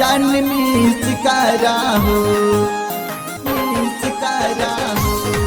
जान मिस करा हो मिस करा हो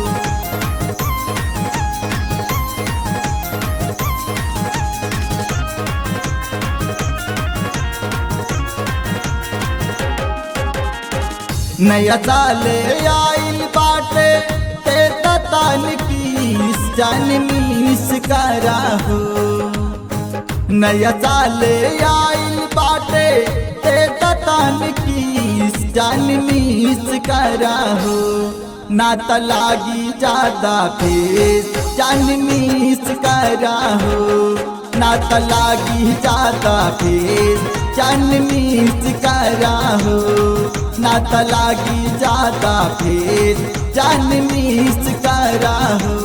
नया साले आइल बाटे ते ततान की जान मिस करा हो नया साले आइल बाटे ते ततान की जान मिस करा हो ना त लागी ज्यादा फेस जान मिस करा हो ना त लागी ज्यादा फेस जान मिस करा हो ना त लागी ज्यादा फेस जान मिस करा हो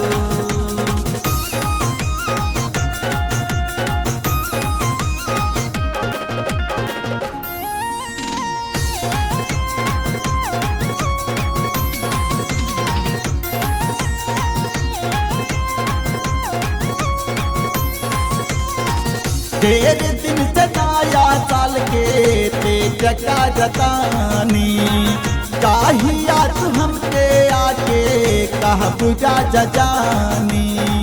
ढेर दिन से नया साल के ते जका जतानी काहिया तू हमके आके कह बुझा जजानी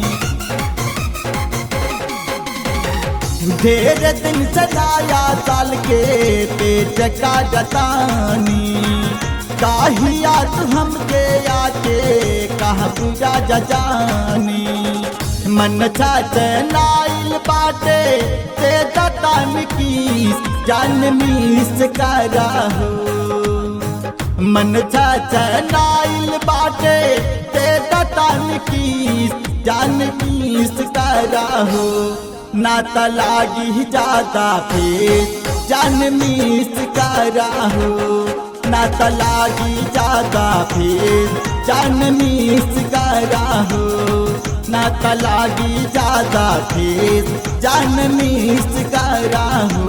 ढेर दिन से नया साल के ते जका जतानी काहिया तू हमके आके कह बुझा जजानी मन छात नाइल बाटे ते दतन की जान मिस करा हो मन छात नाइल बाटे ते दतन की जान मिस करा हो ना त लागी ज्यादा फेस जान मिस करा हो ना त लागी ज्यादा फेस जान मिस करा हो ना त लागी ज्यादा फेस जान मिस करा हो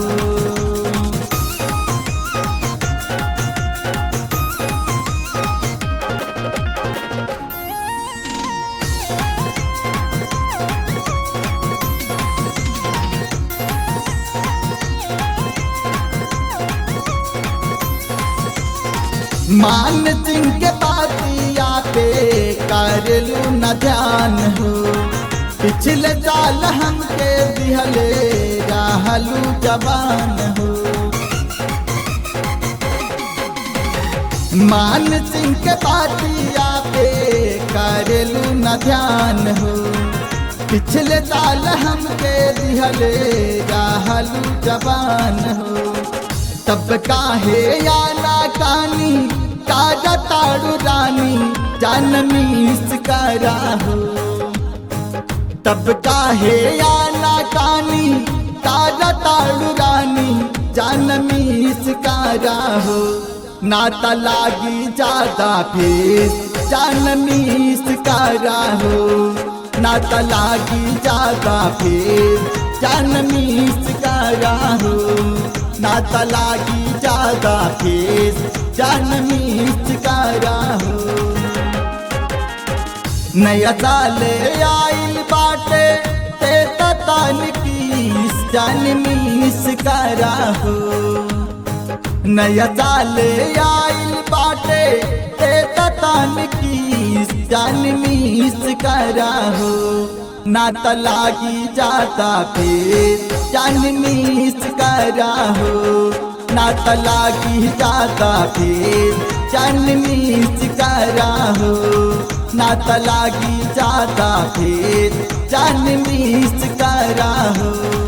मान सिंह के बातिया पे कर लू न ध्यान हो पिछले साल हमके दिहले रहलू जवान हो मान सिंह के बातिया पे कर लू न ध्यान हो पिछले साल हमके दिहले रहलू जवान हो तब काहे याना कानी काजा ताड़ू रानी जान मिस करा हो तब काहे याना कानी काजा ताड़ू रानी जान मिस करा हो ना त लागी ज्यादा फेस जान मिस करा हो ना त लागी ज्यादा फेस जान मिस करा हो ना त लागी ज्यादा फेस जान मिस करा हो नया साल आइल बाटे ते ततान की जान मिस करा हो नया साल आइल बाटे ते ततान की जान मिस करा हो ना त लागी जाता फेर जान मिस करा हो ना त लागी जाता फेर जान मिस करा हो ना त लागी जाता फेर जान मिस करा हो